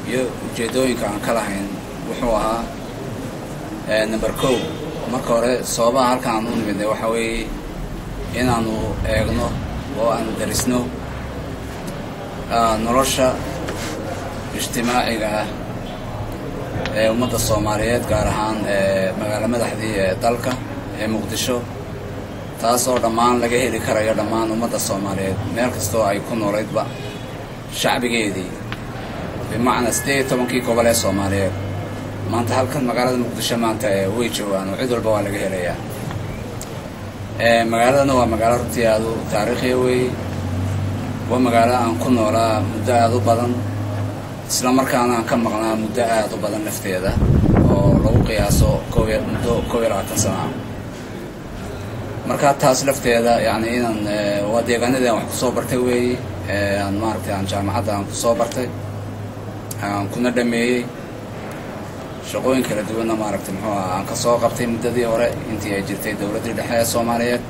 iyo ujeeddooyinka aan ka lahayn wuxuu ahaa number kow marka hore sababaha halkan aan u nimidnay waxaa weeye inaanu eegno oo aanu darisno nolosha ijtimaaciga ah ee ummadda soomaaliyeed gaar ahaan magaalo madaxdii ee dalka ee muqdisho taas oo dhammaan laga heli karayo dhammaan ummadda soomaaliyeed meel kastoo ay ku noolaydba shacbigeedii bimacnaa siddeed iyo tobankii gobol ee soomaaliyeed maanta halkan magaalada muqdisho maanta way joogaan oo cid walba waa laga helayaa magaaladana waa magaalo runtii aadu taariikhiya weeye waa magaalo aan ku noolaa muddo aada u badan isla markaana aan ka maqnaa muddo aada u badan lafteeda oo lagu qiyaaso kob muddo koob iyo labaatan sana ah marka taas lafteeda yacni inaan waa deegaanadii aan wax kusoo bartay weeye aan maaragtay aan jaamacadda aan kusoo bartay aan kuna dhameeyey shaqooyin kala duwanna maaragtay muxuu aha aan ka soo qabtay muddadii hore intii ay jirtay dowladdii dhexe ee soomaaliyeed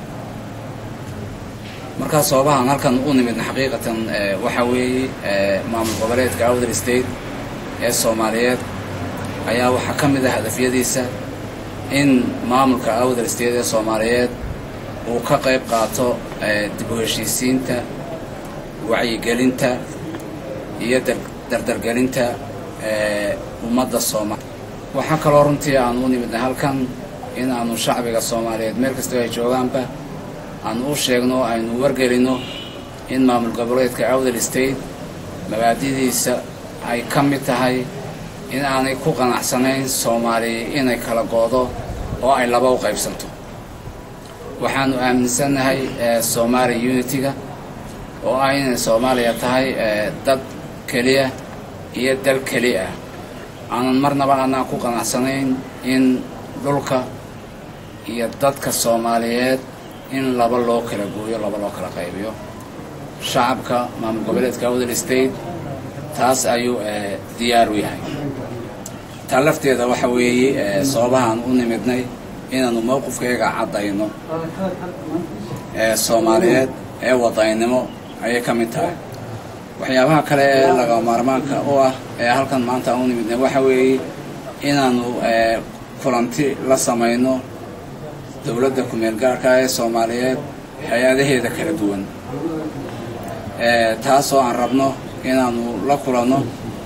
markaa sababahaan halkan u nimidna xaqiiqatan waxaa weeye maamul goboleedka outer state ee soomaaliyeed ayaa waxaa ka mid ah hadafyadiisa in maamulka outer state ee soomaaliyeed uu ka qayb qaato dib u heshiisiinta wacyigelinta iyo dardargelinta ummadda soomaaliya waxaa kaloo runtii aan u nimidnay halkan in aanu shacbiga soomaaliyeed meel kastoo ay joogaanba aan u sheegno aynu wargelino in maamul goboleedka outer state mabaadidiisa ay ka mid tahay in aanay ku qanacsanayn soomaaliya inay kala goodo oo ay laba u qaybsanto waxaanu aaminsannahay somaali unity-ga oo ah inay soomaaliya tahay dad keliya iyo dal keli ah aanan marnaba aanaan ku qanacsanayn in dhulka iyo dadka soomaaliyeed in laba loo kala gooyo laba loo kala qaybiyo shacabka maamul goboleedka outer state taas ayuu diyaar u yahay taa lafteeda waxa weeye sababahaan u nimidnay inaanu mowqifkayga caddayno ee soomaaliyeed ee wadaynimo ayay ka mid tahay waxyaabaha kale ee laga maarmaanka u ah ee halkan maanta aan u nimidnay waxa weeye inaanu kulanti la samayno dowladda ku-meel gaarka ee soomaaliyeed hay-adaheeda kala duwan taasoo aan rabno inaanu la kulanno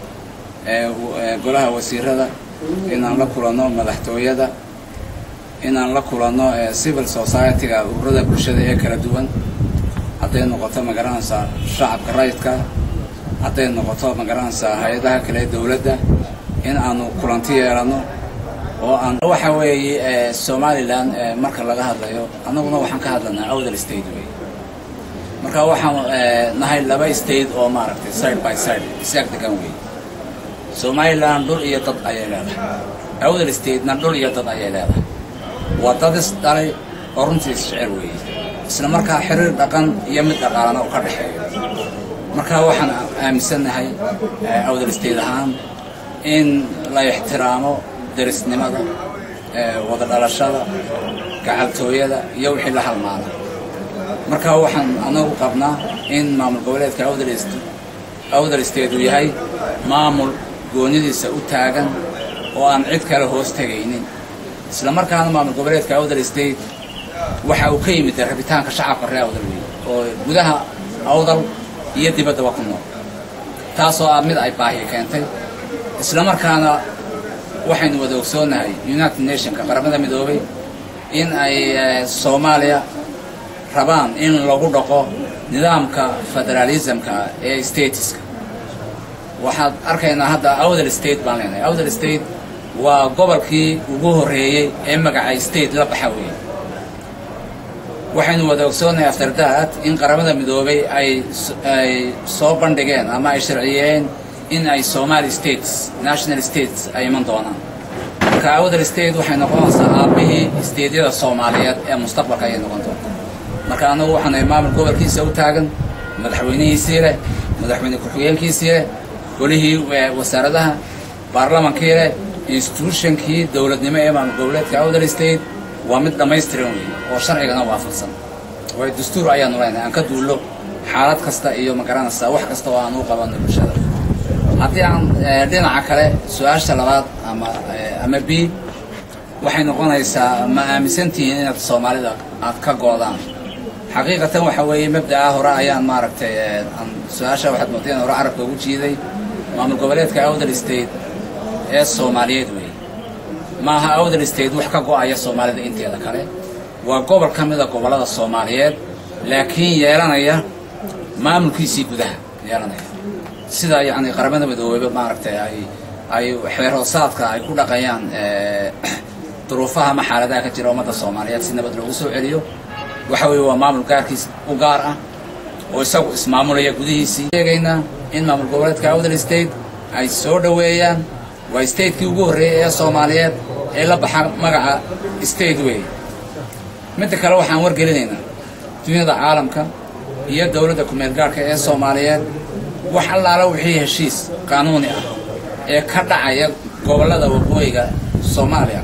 golaha wasiirada inaan la kulanno madaxtooyada inaan la kulanno civil society-ga ururada bulshada ee kala duwan hadday noqoto magaranaysaa shacabka rayidka hadday noqoto magaranaysaa hay-adaha kale ee dowladda in aanu kulanti yeelanno oo aan waxa weeye somalilan marka laga hadlayo annaguna waxaan ka hadlanaa outer state wey marka waxaan nahay laba state oo maaragtay side by side isaag degan wey somalilan dhul iyo dad ayay leedahay outer statena dhul iyo dad ayay leedahay waa dad is dhalay oo runtii isjecel weeye isla markaa xiriir dhaqan iyo mid dhaqaalana u ka dhexeeyo marka waxaan aaminsannahay outer state ahaan in la ixtiraamo darisnimada wada dhalashada gacaltooyada iyo wixii la halmaala marka waxaan anagu qabnaa in maamul goboleedka outer state uu yahay maamul goonidiisa u taagan oo aan cid kale hoos tegaynin isla markaana maamul goboleedka outer state waxa uu ka yimid rabitaanka shacabka reer awdal wey oo gudaha awdal iyo dibaddaba ku nool taasoo ah mid ay baahi keentay isla markaana waxaynu wada ogsoonnahay united nationka qaramada midoobay in ay soomaaliya rabaan in lagu dhaqo nidaamka federalismka ee stateska waxaad arkaynaa hadda outer state baan leenahay outer state waa gobolkii ugu horreeyey ee magacay state la baxa weeye waxaynu wada ogsoonnahay afterdaad in qaramada midoobay ay ay soo bandhigeen ama ay sharciyeen in ay somali states national states ay iman doonaan marka outer state waxay noqonaysaa aabbihii stateyada soomaaliyeed ee mustaqbalka ayay noqon doontaa marka annagu waxaanahay maamul gobolkiisa u taagan madaxweynihiisii leh madaxweyne ku-xigeenkiisii leh golihii wasaaradaha baarlamankii leh institutionkii dowladnimo ee maamul goboleedka outer state waa mid dhammaystiran weeye oo sharcigana waafaqsan waayo dastuur ayaanu leenahay aan ka duullo xaalad kasta iyo magaranaysaa wax kasta oo aan u qabanno bulshada haddii aan dhinaca kale su-aasha labaad ama ama b waxay noqonaysaa ma aaminsantihiin inaad soomaalida aad ka goodaan xaqiiqatan waxa weeye mabda'a hore ayaan maaragtay aan su-aasha waxaad moodeen hore carabka ugu jiiday maamul goboleedka awdal state ee soomaaliyeed weeye maaha awdal state wax ka go'aya soomaalida inteeda kale waa gobol ka mida gobollada soomaaliyeed laakiin yeelanaya maamulkiisii gudaha yeelanaya sida yacni qaramada midoobeyba maaragtay ay ay xeerhoosaadka ay ku dhaqayaan duruufaha ama xaaladaha ka jira ummadda soomaaliyeed si nabad loogu soo celiyo waxa weeye waa maamul gaarkiis u gaar ah oo isagu ismaamulaya gudihiisii sheegaynaa in maamul goboleedka awdal state ay soo dhoweeyaan waa statekii ugu horreeyey ee soomaaliyeed ee la baxa magaca state weeye midda kale waxaan wargelinaynaa dunyada caalamka iyo dowladda kumeel gaarhka ee soomaaliyeed wax allaala wixii heshiis qaanuuni ah ee ka dhacaya gobollada waqooyiga soomaaliya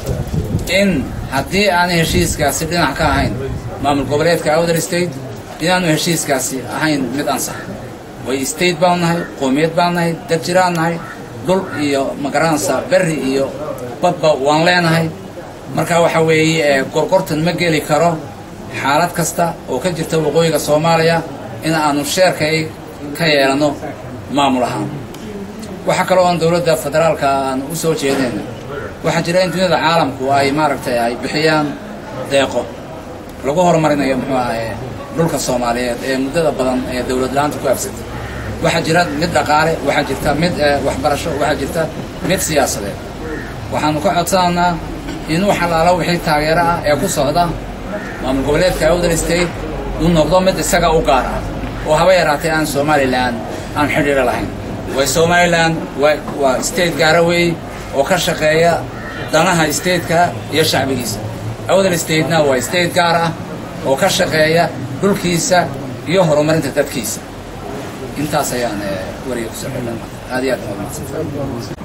in haddii aanay heshiiskaasi dhinac ka ahayn maamul goboleedka awdal state inaanu heshiiskaasi ahayn mid ansax way state baan nahay qoomiyad baan nahay dad jiraan nahay dhul iyo magaransa berri iyo badba waan leenahay marka waxa weeye gorgortan ma geli karo xaalad kasta oo ka jirta waqooyiga soomaaliya in aanu sheerkay ka yeelanno maamul ahaan waxaa kaloo aan dowladda federaalka aan u soo jeedayna waxaa jira in duniyada caalamku ay maaragtay ay bixiyaan deeqo lagu horumarinayo muxuu ahaye dhulka soomaaliyeed ee muddada badan ee dowlad la-aanta ku habsatay waxaa jira mid dhaqaale waxaa jirta mid waxbarasho waxaa jirta mid siyaasadeed waxaanu ka codsanaynaa in wax allaala wixii taageero ah ee ku socda maamul goboleedka awdal state uu noqdo mid isaga u gaar ah oo haba yaraatay aan somalilan aan xidhiiro lahayn way somalilan waa state gaara weey oo ka shaqeeya danaha stateka iyo shacbigiisa awdal statena waa state gaar ah oo ka shaqeeya dhulkiisa iyo horumarinta dadkiisa intaas ayaan wariga kusoo xidhan aad iyo aad umaadsantahay